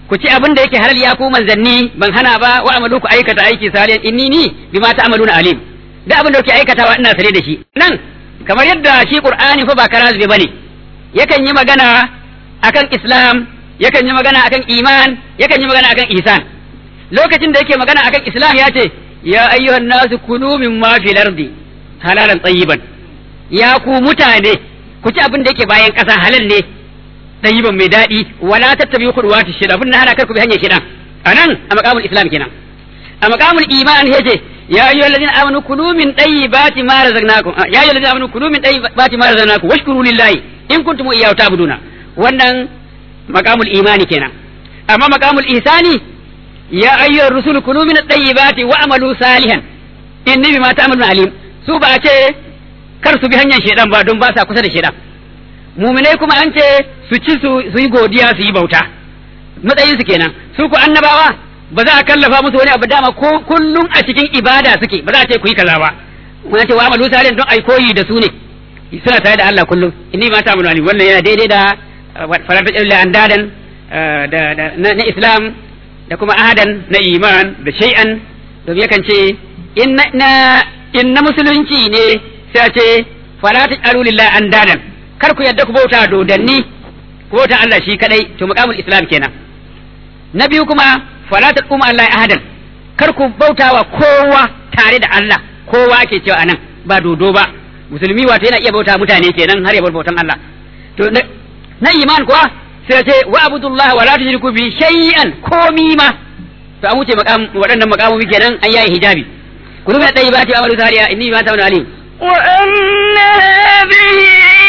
ku ci abin da yake halal ya ku manzanni ban hana ba wa amalu ku aikata aiki salihan inni ni bima ta'maluna alim da abin da kuke aikatawa ina sare da shi nan kamar yadda shi qur'ani fa ba karazbe bane yakan yi magana akan islam yakan yi magana akan iman yakan yi magana akan ihsan lokacin da yake magana akan islam ya ce ya ayyuhan nasu kulu mimma fil ardi halalan tayyiban ya ku mutane ku ci abin da yake bayan ƙasa halal ne tayyiban mai daɗi wala tattabi khudwati shida abin na hana kar ku bi hanyar shida anan a maqamul islam kenan a maqamul iman yace ya ayyuhal ladina amanu kulu min tayyibati ma razaqnakum ya ayyuhal ladina amanu kulu min tayyibati ma razaqnakum washkuru lillahi in kuntum iyyahu ta'buduna wannan maqamul imani kenan amma maqamul ihsani ya ayyuhar rusul kulu min tayyibati wa amalu salihan inni bima ta'maluna alim su ba a ce kar su bi hanyar shedan ba don ba sa kusa da shedan muminai kuma an ce su ci su yi godiya su yi bauta matsayin su kenan su ku annabawa ba za a kallafa musu wani abu dama ko kullum a cikin ibada suke ba za a ce ku yi kaza ba mun ce wa amalu salihan don ai koyi da su ne suna tare da Allah kullum inni ma ta'malu alim wannan yana daidai da farata illa andadan da na islam da kuma ahadan na iman da shay'an domin yakan ce in na musulunci ne sai a ce fala taj'alu lillahi andadan kar ku yadda ku bauta dodanni ku bauta Allah shi kadai to maqamul islam kenan na biyu kuma fala taqum Allah ahadan kar ku bauta wa kowa tare da Allah kowa ake cewa anan ba dodo ba musulmi wato yana iya bauta mutane kenan har ya bar bautan Allah to na iman kuwa sai ce wa abudullah wa la tushriku bi shay'an komi ma to an wuce maqam waɗannan maqamomi kenan an yayi hijabi kullu min tayyibati amalu sariya inni ma ta'malu alim وأن هذه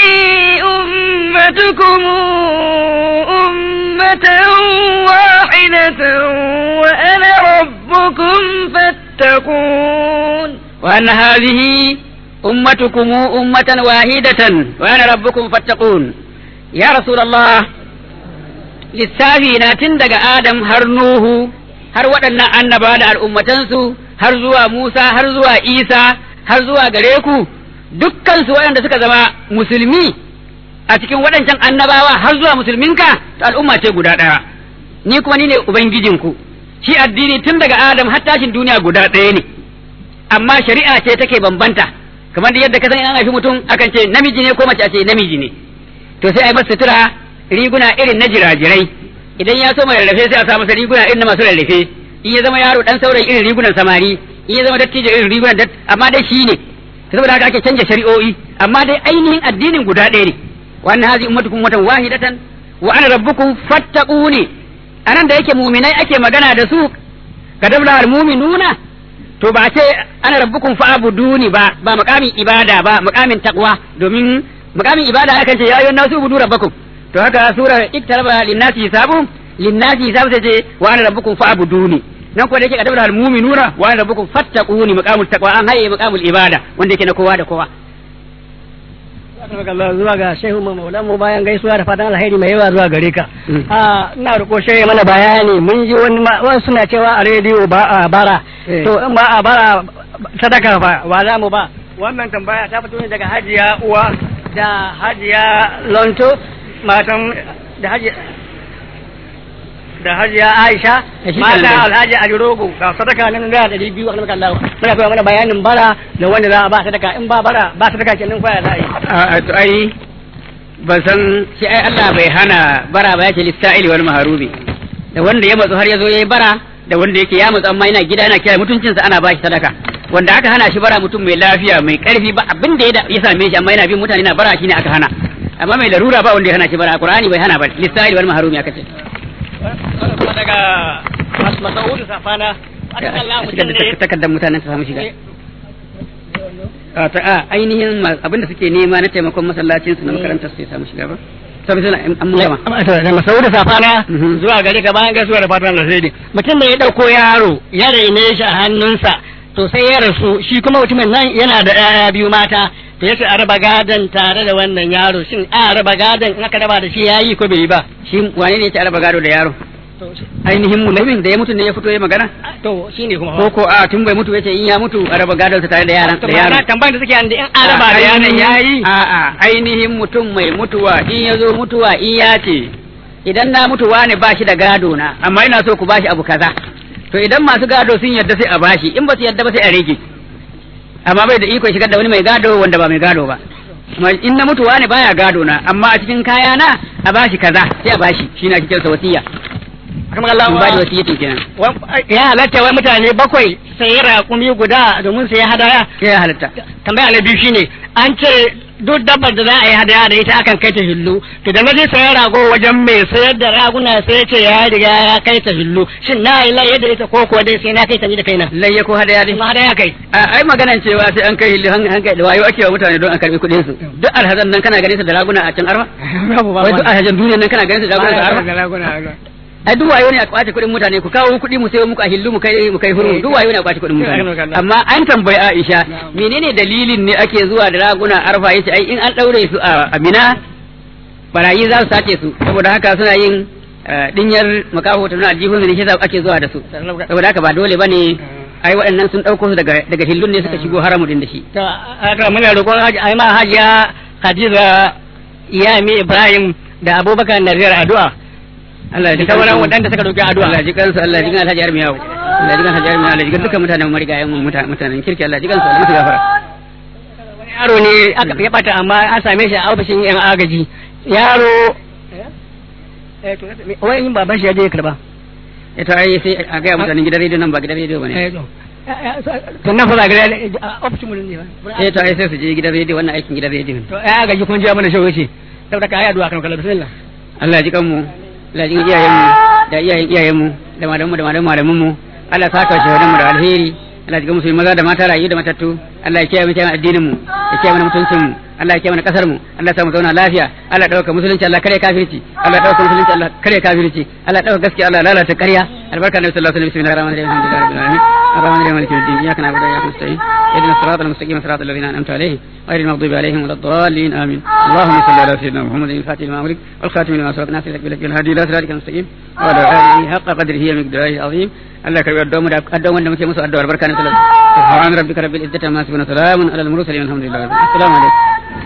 أمتكم أمة واحدة وأنا ربكم فاتقون وأن هذه أمتكم أمة واحدة وأنا ربكم فاتقون يا رسول الله lissafi na tun daga Adam har Nuhu har waɗannan annaba da al'ummatansu har zuwa Musa har zuwa Isa har zuwa gare ku dukkansu waɗanda suka zama musulmi a cikin waɗancan annabawa har zuwa musulminka to al'umma ce guda ɗaya ni kuma ni ne ubangijinku shi addini tun daga Adam har tashin duniya guda ɗaya ne amma shari'a ce take bambanta kamar da yadda ka san an haifi mutum akan ce namiji ne ko mace a ce namiji ne to sai a yi masa sutura riguna irin na jirajirai idan ya so mai rarrafe sai a sa masa riguna irin na masu rarrafe in ya zama yaro dan saurayi irin rigunan samari in ya zama dattijo irin rigunan dat amma dai shi ne saboda haka ake canja shari'o'i amma dai ainihin addinin guda ɗaya ne wannan hazi ummatukum ummatan wahidatan wa ana rabbukum fattaquni anan da yake muminai ake magana da su kadabla al mu'minuna to ba ce ana rabbukum fa'buduni ba ba makamin ibada ba makamin taqwa domin makamin ibada akan ce ya ayyuhan nasu budu rabbakum to haka sura iktaraba linnasi hisabu linnasi hisabu sai ce wa ana rabbukum fa'buduni nan ko da yake kadabla al mu'minuna wa ana rabbukum fattaquni maqamul taqwa an haye maqamul ibada wanda yake na kowa da kowa Allah zuwa ga shehu maulan mu bayan gaisuwa da fatan alheri mai yawa zuwa gare ka a ina roƙo shehu mana bayani mun ji wani wani suna cewa a rediyo ba a bara to in ba a bara sadaka ba wa za mu ba wannan tambaya ta fito ne daga hajiya uwa da hajiya lonto matan da hajiya da hajiya Aisha mata Alhaji Alirogo ga sadaka nan da ɗari biyu akan Allah muna koya mana bayanin bara da wanda za a ba sadaka in ba bara ba sadaka kenan kwaya za a yi a to ai ban san shi ai Allah bai hana bara ba yake lissa'ili wal maharubi da wanda ya matsu har ya zo yayi bara da wanda yake ya matsu amma yana gida yana kiyaye mutuncinsa ana ba shi sadaka wanda aka hana shi bara mutum mai lafiya mai karfi ba abin da ya same shi amma yana bin mutane na bara shine aka hana amma mai larura ba wanda ya hana shi bara Qur'ani bai hana ba lissa'ili wal maharumi aka ce kuma daga Masaudu Safana aka kalla mutum ne takardar mutanen su samu shiga a ta a ainihin abin da suke nema na taimakon masallacin su na makarantar su ya samu shiga ba sabi suna an mun gama da Masaudu Safana Mhm. zuwa gare ka bayan gaisuwa da fatan alheri mutum da ya dauko yaro ya raine shi a hannunsa to sai ya rasu shi kuma mutumin nan yana da 'ya'ya biyu mata to yace a raba gadon tare da wannan yaro shin a raba gadon in aka raba da shi yayi ko bai yi ba shi wane ne ya ci araba gado da yaro to ainihin mutumin da ya mutu ne ya fito ya magana to shine kuma ko ko a tun bai mutu yace in ya mutu araba gado ta tare da yaran da yaron tambayar da suke an da in an raba da yaron yayi a a ainihin mutum mai mutuwa in ya zo mutuwa in ya ce idan na mutu wani ba shi da gado na amma ina so ku ba shi abu kaza to idan masu gado sun yadda sai a bashi in ba su yadda ba sai a rage amma bai da iko shigar da wani mai gado wanda ba mai gado ba amma in na mutu wani baya gado na amma a cikin kaya na a bashi kaza sai a bashi shi na cikin sa wasiya kamar Allah in ba da wasiyyatin kenan ya halatta wai mutane bakwai sai raƙumi guda domin sai hadaya sai ya halatta tambaya na biyu shine an ce duk dabbar da za a yi hadaya da ita akan kai ta hillu to da naje sayan rago wajen mai sayar da raguna sai ya ce ya riga ya kai ta hillu shin na yi laye da ita ko kuwa dai sai na kai ta ni da kaina layya ko hadaya dai ma hadaya kai a ai maganan cewa sai an kai hilli an kai da wayo ake wa mutane don an karbi kuɗin su duk alhazan nan kana ganin su da raguna a can arfa wai duk alhazan duniya nan kana ganin su da raguna a arfa ai duk wayo ne a kwace kuɗin mutane ku kawo kuɗi mu sayo muku a hillu mu kai mu kai huru duk wayo ne a kwace kuɗin mutane amma an tambayi Aisha menene dalilin ne ake zuwa da raguna arfa yace ai in an daure su a Amina barayi za su sace su saboda haka suna yin dinyar makaho ta nuna aljihun ne shi yasa ake zuwa da su saboda haka ba dole bane ai waɗannan sun ɗauko su daga daga hillun ne suka shigo haramu din da shi to haka muna roƙon haji ai ma hajiya Hadiza Iyami Ibrahim da Abubakar Nazir addu'a Allah ya ji da sauran kansu. waɗanda suka roƙi addu'a Allah ya ji kansu Allah ya ji kan Alhaji Armiyawu Allah ya ji kan Alhaji Armiyawu Allah ya ji kan dukkan mutanen marigayen mu muta- mutanen kirki Allah ya ji kansu Allah ya musu gafara wani yaro ne aka ya bata amma an same shi a ofishin yan agaji yaro eh to wai in baban shi ya je ya karba ita ai sai a ga mutanen gidan rediyo nan ba gidan rediyo bane eh to to nan fa ba ga a ofishin mun ne ba eh to ai sai su je gidan rediyo wannan aikin gidan rediyo ne to ya agaji kun je mana shawo ce saboda ka yi addu'a kan kallon bismillah Allah ya ji kanmu Allah ya ji iyayen mu da iyayen iyayen mu da malaman mu da malaman malaman mu Allah ya saka shi mu da alheri Allah ya ji musulmi maza da mata rayu da matattu Allah ya kiyaye mu kiyaye addinin mu ya kiyaye mana mutuncin mu Allah ya kiyaye mana kasar mu Allah ya sa mu zauna lafiya Allah ya dauka musulunci Allah kare kafirci Allah ya dauka musulunci Allah kare kafirci Allah ya dauka gaskiya Allah ya lalata ƙarya albarka nabi sallallahu alaihi wasallam bismillahir rahmanir rahim alhamdulillahi rabbil alamin الرحمن الرحيم مالك يوم الدين اياك نعبد واياك نستعين اهدنا الصراط المستقيم صراط الذين انعمت عليهم غير المغضوب عليهم ولا الضالين امين اللهم صل على سيدنا محمد الفاتح لما امرك والخاتم لما سبق ناصر لك بالحق الهادي الى صراطك المستقيم وعلى اله حق قدره ومقداره العظيم الله كريم الدوم الدوم wanda muke musu addu'ar barka na sallallahu subhana rabbika rabbil izzati amma yasifun salamun alal mursalin alhamdulillahi rabbil alamin assalamu alaikum